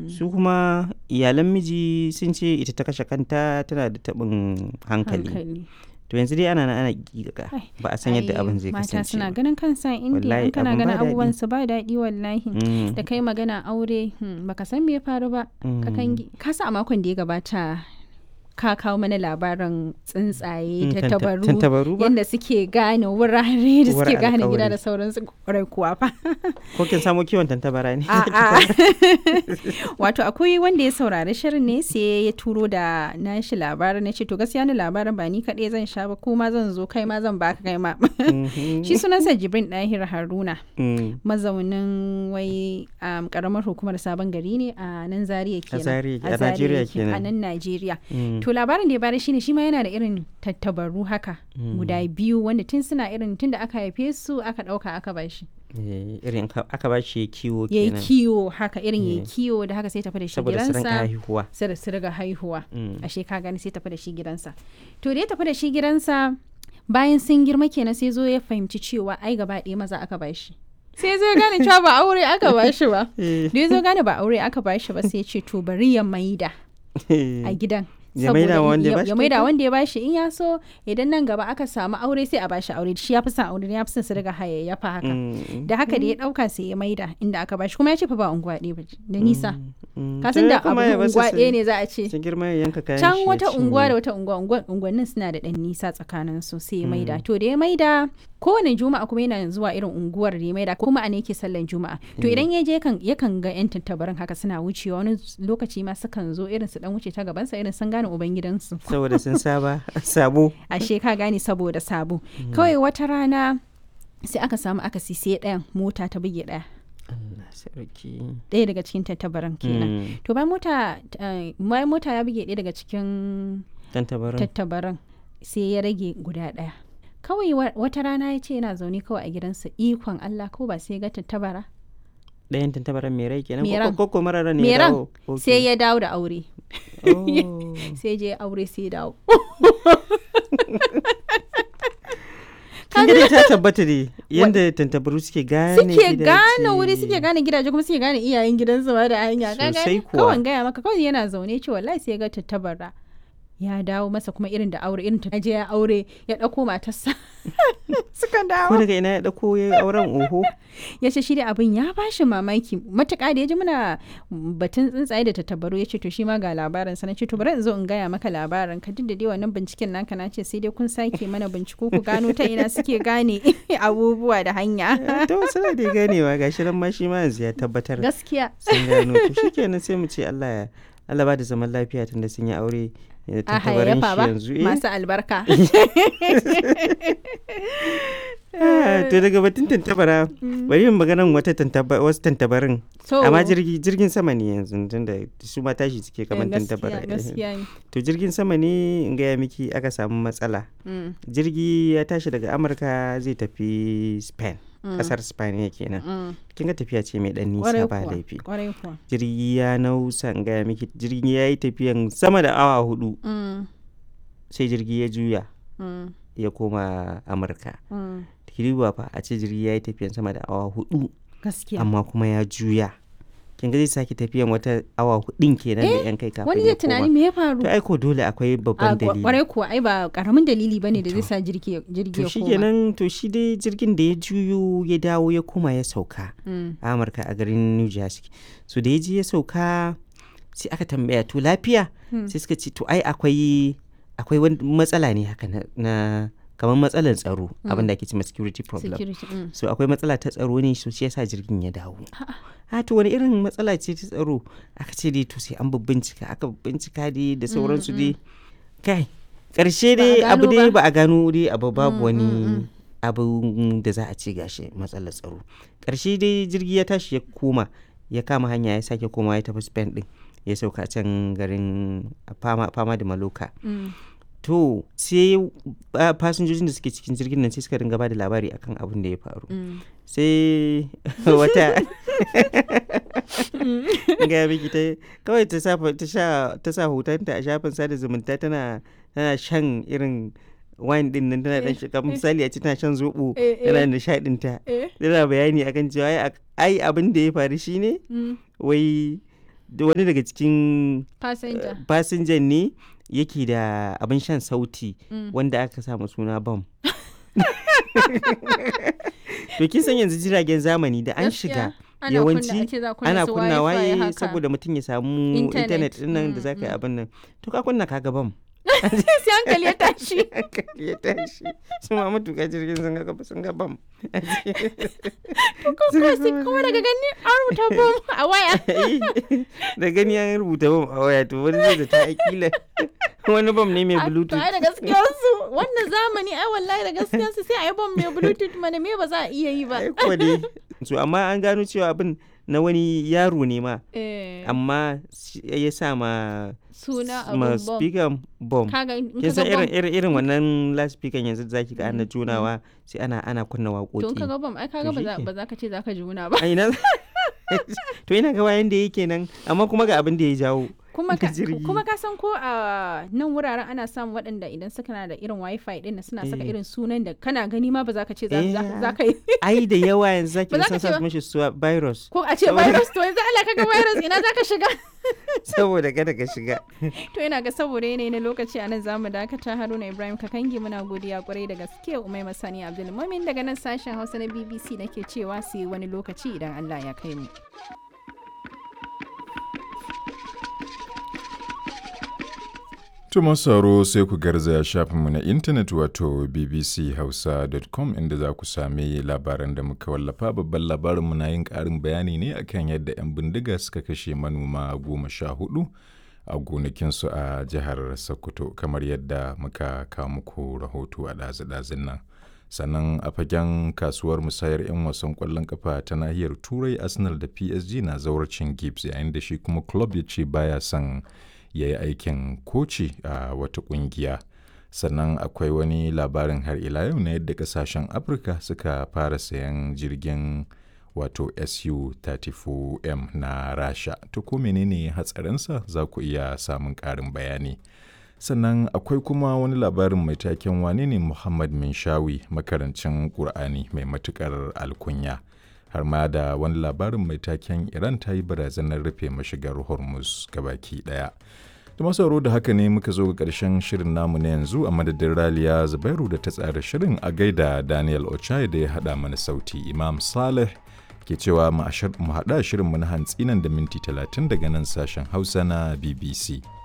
su kuma iyalan miji sun ce ita ta kashe kanta tana da taɓin hankali hankali to yanzu dai ana nan ana giga Ai, ba a san yadda Ai, abin zai mata kasance suna ba. ganin kansa indiya Wallahi, in kana abin ba ganin daɗi. abubuwan su ba daɗi wallahi Mm, da kai magana aure hmm, baka san me ya faru ba ka mm. kangi ka sa a makon da ya gabata ka kawo mana labarin tsuntsaye Mm, ta tanta- tabaru tantabaru ba yadda suke gane wurare da Uwar suke gane gida alƙawari. da sauransu kwarai kuwa fa ko kin samo kiwon tantabara ne A'a. wato akwai wanda ya saurari shirin ne sai ya turo da nashi labarin na ce to gaskiya ni labarin ba ni kaɗai zan sha ba kuma zan zo kai ma zan baka kai ma Mhm. shi sunansa jibrin ɗahir haruna Mm, mazaunin wai um, karamar hukumar sabon gari ne a nan zaria kenan Zaria- a Zaria Najeriya yake, kenan. a nan najeriya mm, to labarin da ya bada shine shi ma yana da irin tattabaru haka Mm. guda biyu wanda tun suna irin tun da aka haife su aka ɗauka aka bashi eh, irin ka- aka ba shi kiwo ya yi kenan kiwo haka irin ya yi Yeah. kiwo da haka sai tafi da shi saboda su rinka gidansa haihuwa sai da su riga haihuwa Mm, ashe ka gani sai tafi da shi gidansa to da ya tafi da shi gidansa bayan sun girma kenan sai zo ya fahimci cewa ai gaba ɗaya maza aka bashi sai zo ya gane cewa ba aure aka bashi ba eh, da ya zo gane ba aure aka bashi ba sai ya ce to bari ya maida a gidan Ya maida wa wanda ya bashi ya maida kyauta? wanda ya bashi in ya so idan nan gaba aka samu aure sai a bashi aure shi ya fi son aure ya fi son su riga hayayyafa haka Mm, da haka da ya dauka sai ya maida inda aka bashi kuma ya ce fa ba unguwa ɗaya ba ce, da nisa mm, ka to san ya da abu kuma ya basu unguwa su- ɗaya ne za a ce su girma ya yanka kayan shi can ya wata unguwa cinye. da wata unguwa unguwa- unguwannin suna da ɗan nisa tsakanin su sai ya maida to da ya maida kowane juma'a kuma yana zuwa irin unguwar da ya maida kuma a ne yake sallan juma'a to idan ya je kan yakan ga yan tattabarin haka suna wucewa wani lokaci ma sukan zo irin su dan wuce ta gabansa irin sun gane ubangidansu saboda sun saba sabo ashe ka gane saboda sabo kawai wata rana sai aka samu akasi sai ɗayan mota ta buge ɗaya Allah sarki ɗaya daga cikin tattabaran kenan Mm, to bayan mota eh, bayan mota ya buge ɗaya daga cikin tantabarin tattabaran sai ya rage guda ɗaya kawai wa- wata rana ya ce yana zaune kawai a gidansa ikon Allah ko ba sai ya ga tattabara ɗayan tantabaran mai rai kenan Mai ko- ran. ko ko mara ran ne Mai ya ran. dawo Ok. sai ya dawo da aure Oh. sai je aure sai ya dawo kin ga dai ta tabbata ne yanda tantabaru suke gane suke gidaje. gane wuri suke gane gidaje kuma suke gane iyayen gidansu ma da hanya ka Sosai gane kuwa. kawai gaya maka kawai yana zaune ce wallahi sai ya ga tattabara ya dawo masa kuma irin da aure irin ta je ya aure ya ɗauko matarsa suka ko dawo daga ina ya dauko ya auren oho ya ce shi da abin ya bashi mamaki matuƙa da ya ji muna batun tsuntsaye da tattabaru ya ce to shi ma ga labarin sa na ce to bari in zo in gaya maka labarin ka duk da dai wannan binciken naka na ce sai dai kun sake mana binciko ku gano ta ina suke gane abubuwa da hanya to suna da ganewa gashi nan ma shi ma yanzu ya tabbatar gaskiya sun gano to shikenan sai mu ce Allah ya Allah ba da zaman lafiya tunda sun yi aure ya a tantabarin hayayyafa shi ba yanzu eh. masu albarka Ah, to daga batun tantabara bari yin maganan wata tantaba wasu tantabarin to amma jirgi jirgin sama ne yanzu tunda su ma tashi suke kamar eh, tantabara gaskiya gaskiya ne to jirgin sama ne in gaya miki aka samu matsala Mm, jirgi ya tashi daga amurka zai tafi spain mm, kasar spain kenan mm. kin ga tafiya ce mai dan Kwarai nisa ba kuwa, laifi kwarai kuwa jirgi ya nausa in gaya miki jirgi ya yi tafiyan sama da awa hudu Mm, sai jirgi ya juya mm, ya koma amurka mm. kiriwa fa a ce jirgi ya yi tafiyan sama da awa hudu gaskiya amma kuma ya juya kin ga zai sake tafiyan wata awa hudun kenan da yan kai kafin wani ya zai tunani koma me ya faru to aiko dole akwai a babban kwa- dalili kwarai kuwa ai ba karamin dalili bane da zai To. sa jirgi jirgi to ya shi koma kenan to shi dai jirgin da ya juyo ya dawo ya koma ya sauka Mm, a amurka a garin new jersey so da ya je ya sauka sai aka tambaya to lafiya Hmm. sai suka ce to ai akwai akwai wani matsala ne haka na, na kamar matsalar tsaro abin da ake cewa security problem security mm. so akwai matsala ta tsaro ne so shi yasa jirgin ya dawo ha to wani irin matsala ce ta tsaro aka ce dai to sai an bincika aka bincika dai da sauransu dai kai karshe Ba a dai abu gano dai ba. ba a gano dai abu babu Mm, wani mm, mm. abu da za a ce gashi matsalar tsaro karshe dai jirgi ya tashi ya koma ya kama hanya ya sake koma ya tafi spain din ya sauka can garin fama, fama da maloka Mm. to sai ah, fasinjojin da suke cikin jirgin nan sai suka dinga ba da labari akan abin da ya faru Mm. sai wata ga miki ta kawai ta sa ta sha ta sa hotonta a shafin sada zumunta tana tana shan irin wine din nan tana dan shiga misali a ce tana shan zobo Eh, eh. tana nishadin ta Eh. tana bayani akan cewa ai- ai abin da ya faru shine Mm. wai da wani daga cikin Passenger. fasinjan ne yake da abin shan sauti Mm. wanda aka samu suna bam to kin san yanzu jiragen zamani da an Gaskiya, shiga ana yawanci kunna- ake za kunna ana su kunna Wi-Fi waye haka. saboda mutum ya samu Internet. intanet din nan da Mm, za ka yi mm. abin nan to ka kunna kaga bam sai hankali ya tashi hankali ya tashi su ma matuƙa jirgin sun ga sun ga bam ko sai kuma daga gani an rubuta bom a waya da gani an rubuta bam a waya to wani zai da ta akila wani bam ne mai A- to bluetooth ai da gaskiyar su wannan zamani ai wallahi da gaskiyar su sai a yi bom mai bluetooth mana me ba za a iya yi ba ai kuwa dai so amma an gano cewa abin na wani yaro ne ma Eh, amma shi- ya sa ma suna ma abun bom speaker bom kaga in kin san kaga irin bom irin irin wannan loudspeaker yanzu da zaki ga ana Mm, junawa sai ana ana kunna to in waƙoƙi kaga bom ai kaga ba za- shike. ba za ka ce za ka juna ba a ina to ina ga wayan da yake nan amma kuma ga abin da ya jawo kuma ka jirgi. kuma ka san ko a nan wuraren ana samun waɗanda idan suka na da irin wifi din nan suna saka Eh. irin sunan da kana gani ma ba za ka ce za Eh. za- za ka yi ai da yawa yanzu zaki Ba za ga ka sun ce sa ba. mishi suwa virus ko a ce Saboda- virus to yanzu Allah kaga virus ina za ka shiga saboda kada ka shiga to ina ga saboda yanayi na lokaci a nan za mu dakata haruna ibrahim kakangi muna godiya kwarai da gaske umai masani abdulmumin daga nan sashen hausa na bbc nake cewa su yi wani lokaci idan allah ya kai mu To masu sauraro sai ku garzaya shafinmu na intanet wato bbchausa.com inda za ku sami labaran da muka wallafa babban labarinmu na yin ƙarin bayani ne akan yadda 'yan bindiga suka kashe manoma goma sha hudu a gonakinsu a jihar Sokoto kamar yadda muka kawo muku rahoto a ɗazu-ɗazun nan. Sannan a fagen kasuwar musayar 'yan wasan ƙwallon kafa ta nahiyar Turai Arsenal da PSG na zawarcin Gibbs yayin da shi kuma club ya ce baya son ya yi aikin koci a wata kungiya sannan akwai wani labarin har ila yau na yadda kasashen afirka suka fara sayan jirgin wato su-34m na rasha to ko menene hatsarinsa za ku iya samun ƙarin bayani sannan akwai kuma wani labarin mai taken wane ne muhammad minshawi makarancin ƙur'ani mai matuƙar alkunya har ma da wani labarin mai taken iran ta yi barazanar rufe mashigar hormuz gabaki daya da masauro da haka ne muka zo ga ƙarshen shirin namu na yanzu a madadin raliya zubairu da ta tsara shirin a gaida daniel ochai da ya haɗa mana sauti imam saleh ke cewa mu haɗa shirin mu na hantsi nan da minti 30 daga nan sashen hausa na bbc